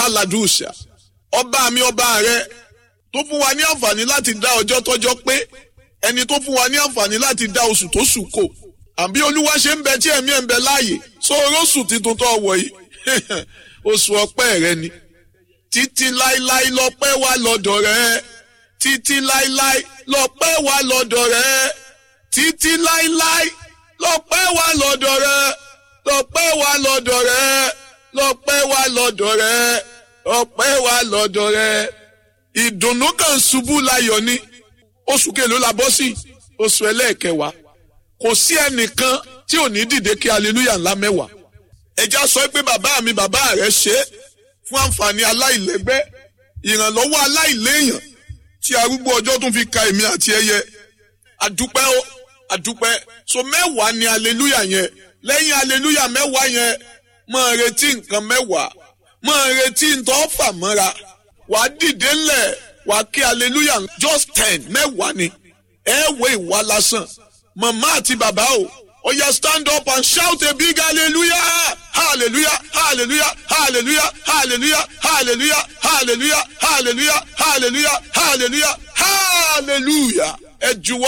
haladusha ọba mi ọba rẹ tó fún wa ní àǹfààní láti dá ọjọ́ tọ́jọ́ pé ẹni tó fún wa ní àǹfààní láti dá oṣù tó sùn kò àbí olúwa ṣe ń bẹ tí ẹ̀mí ẹ̀ ń bẹ láàyè so orósù tuntun tó wọ̀ yìí oṣù ọpẹ́ rẹ ni títí láíláí lọ́pẹ́ wà lọ́dọ̀ rẹ títí láíláí lọ́pẹ́ wà lọ́dọ̀ rẹ títí láíláí lọ́pẹ́ wà lọ́dọ̀ rẹ lọ́pẹ́ wà lọ́dọ̀ rẹ lọ́pẹ́ wà lọ́dọ̀ rẹ ọpẹ́ wà lọ́dọ̀ rẹ ìdùnnú kan ṣubú láyọ̀ ni oṣù kelo la bọ́ sí oṣù ẹlẹ́ẹ̀kẹwàá kò sí ẹnìkan tí ò ní dìde kí hallelujah ńlá mẹ́wàá ẹja sọ pé bàbá mi bàbá rẹ ṣe é fún àǹfààní aláìlẹ́gbẹ́ ìrànlọ́wọ́ aláìléèyàn tí arúgbó ọjọ́ tún fi ka èmi àti ẹyẹ àdúpẹ́ ó àdúpẹ́ so mẹ́wàá ni hallelujah yẹn lẹ́yìn hallelujah mẹ́wàá yẹn máa retí nǹkan mẹ́wàá máa retí ntọ́ fà mọ́ra wàá dìde ńlẹ̀ wàá kí hallelujah just ten mẹ́wàá ni ẹ wo ìwà lásán màmá àti bàbá o ó yá stand up and shout a big hallelujah hallelujah hallelujah hallelujah hallelujah hallelujah hallelujah hallelujah hallelujah hallelujah hallelujah ẹ juwọ́.